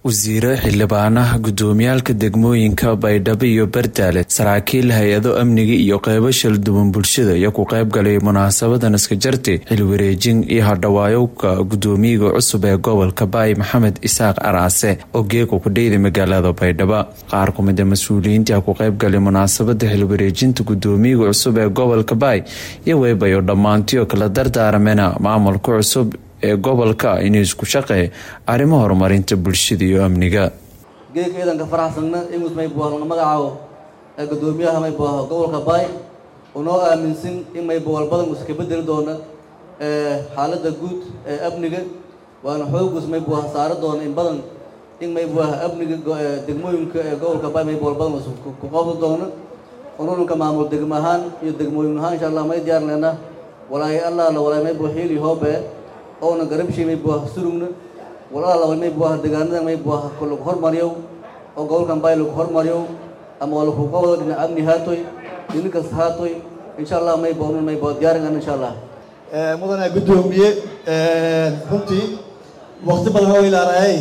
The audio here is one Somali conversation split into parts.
wasiiro xildhibaanaha gudoomiyaalka degmooyinka baydhabo iyo bardaale saraakiil hay-ado amniga iyo qeybo shalduwan bulshada iyo ku qeyb galay munaasabadan iska jarti xilwareejin iyo hadhawaayowka gudoomiyaga cusub ee gobolka baay maxamed isaaq araase oo geega ku dheyday magaalada baydhabo qaar kumida mas-uuliyiinta ku qeyb galay munaasabada xilwareejinta gudoomiyaga cusub ee gobolka baay iyo weybayo dhammaantiyo kala dardaaramena maamulka cusub ee gobolka inuu isku shaqeey arrimo horumarinta bulshada iyo amniga geedka ciidanka faraxsanna imus maybuah laga magacaabo ee gudoomiyaha maybuah gobolka baay unoo aaminsan in maybuwal badan uusa ka bedeli doona xaaladda guud ee amniga waana xoogus maybuah saari doona in badan in maybuah amniga degmooyinka ee gobolka baay maybuwal badan uusa ku qabdi doona ununka maamul degmo ahaan iyo degmooyin ahaan insha allah may diyaar leena walaahi allah la walaay maybuah xiili hoobe oona garabshii maybuah surugna walaa laba maybuah deegaanada maybuah lagu hormariyo oo gobolkan baay lagu hormariyo ama waa lagu qabado dhinac amni haatoy dhinin kasta haatoy insha allah maybuah un maybuah diyaaringan insha allah mudane guddoomiye runtii wakti badan oo ilaarayay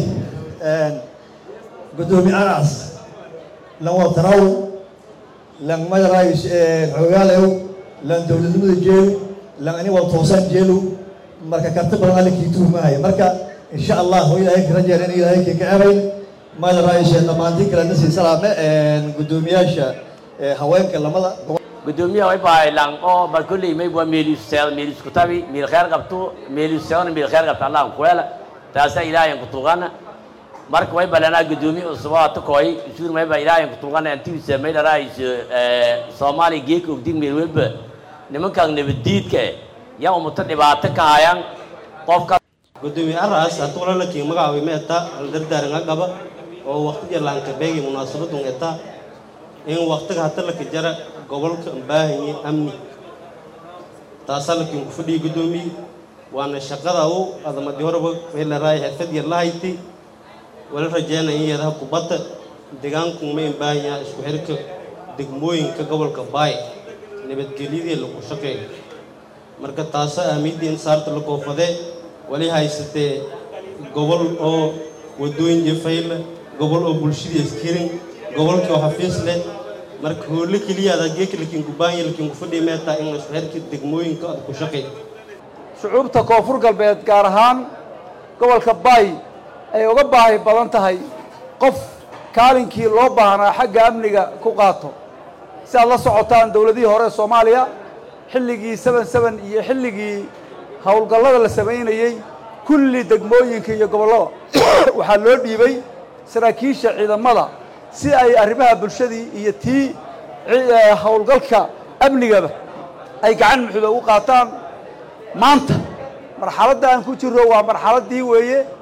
guddoomiye anas lan wataraw lan madarays xogaalew lan dowladnimada jeelu lan ani wal toosan jeelu marka karti badan alinkii tuhmahaya marka insha allah oo ilaahay ka rajeer in ilaahay kii ka ebayn maada raayisheen dhammaantiin kale nasii salaame guddoomiyaasha haweenka lamada gudoomiyaha way bahay lang oo ba kulli may bua meeli seel meeli isku tabi meel khair qabto meeli seel meel khair qabto allah ku wala taasa ilaahay ku tuqana marka way balana gudoomiye usbuuca to koy suur may ba ilaahay ku tuqana intii samay raayis Soomaali geek og dig meel walba nimankan nabadiidka yaa umata dhibaato ka hayaan qofka gudoomiye aras hadduu la lakiin magacaabay meeta dardaaran agaba oo waqtiga laanka beegi munaasabadun eta in waqtiga hata laka jara gobolka baahanyi amni taasaa lakiin ku fadhiya gudoomiye waana shaqada u adamadii horeba meelaraay xirfad yar la hayti wala rajeynaya in yadaha kubadda deegaanku ma in baahan yaha isku xirka degmooyinka gobolka baay nabadgelyadii lagu shaqeeyo marka taasa ahmiyadii in saarta la koofadee wali haysatee gobol oo wadooyin jafayla gobol oo bulshadii iskirin gobolkii oo xafiis leh marka hoole keliya adaa geeka lakiin ku baahanya lakiin ku fadhiya meetaa in isku xirka degmooyinka aad ku shaqeey shucuubta koonfur galbeed gaar ahaan gobolka baay ay uga baahi badan tahay qof kaalinkii loo baahnaa xagga amniga ku qaato si aad la socotaan dowladihii hore soomaaliya xilligii seven seven iyo xilligii howlgallada la samaynayey kulli degmooyinka iyo gobollada waxaa loo dhiibay saraakiisha ciidamada si ay arrimaha bulshadii iyo tii howlgalka amnigaba ay gacan muxuuda u qaataan maanta marxaladda aan ku jirro waa marxaladdii weeye